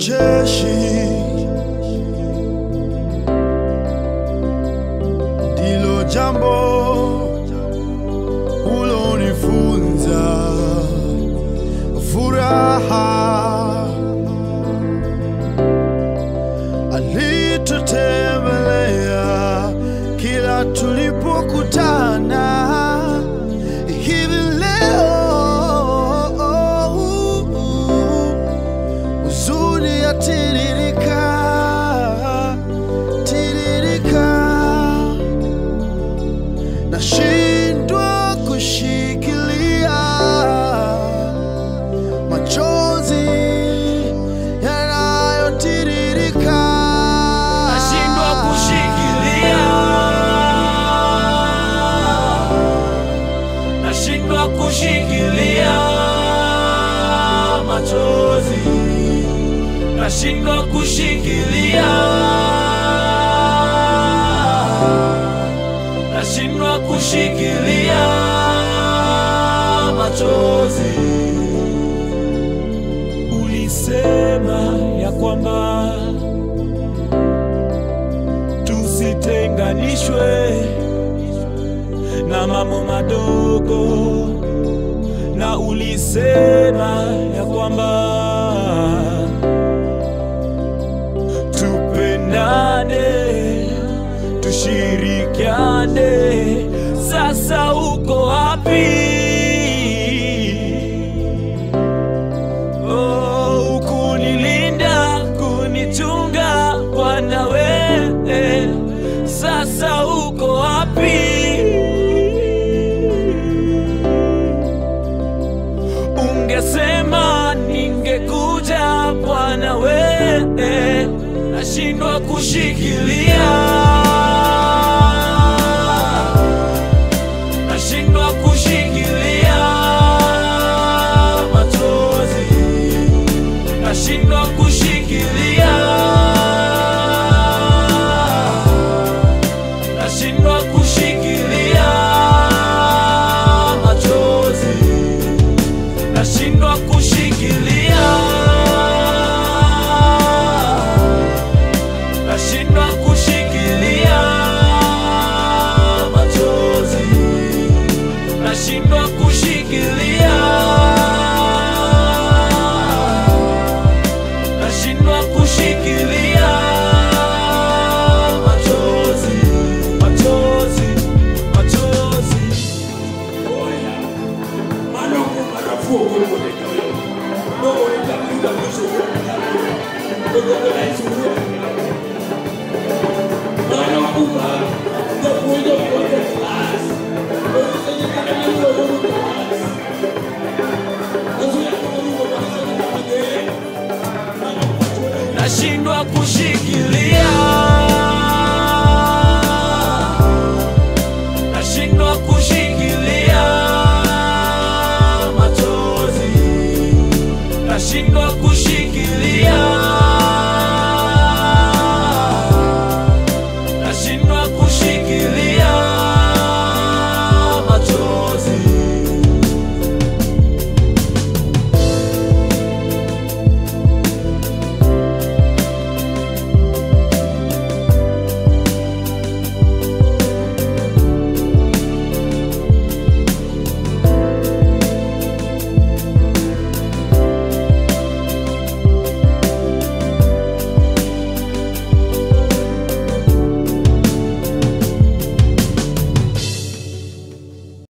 ucheshi ndilo jambo ulonifunza furaha alitutembelea kila tulipokutana hivi leo huzuni yatiririka tiririka nashindwa kushikilia machozi yanayotiririka nashindwa kushikilia, nashindwa kushikilia machozi, nashindwa kushikilia, nashindwa kushikilia machozi. Ulisema ya kwamba tusitenganishwe na mambo madogo, na ulisema ya kwamba tupendane, tushirikiane. Sasa uko wapi? Oh, kunilinda, kunichunga Bwana wewe, sasa uko wapi? Ungesema ningekuja Bwana wewe, nashindwa kushikilia, nashindwa kushikilia machozi nashindwa kushikilia, nashindwa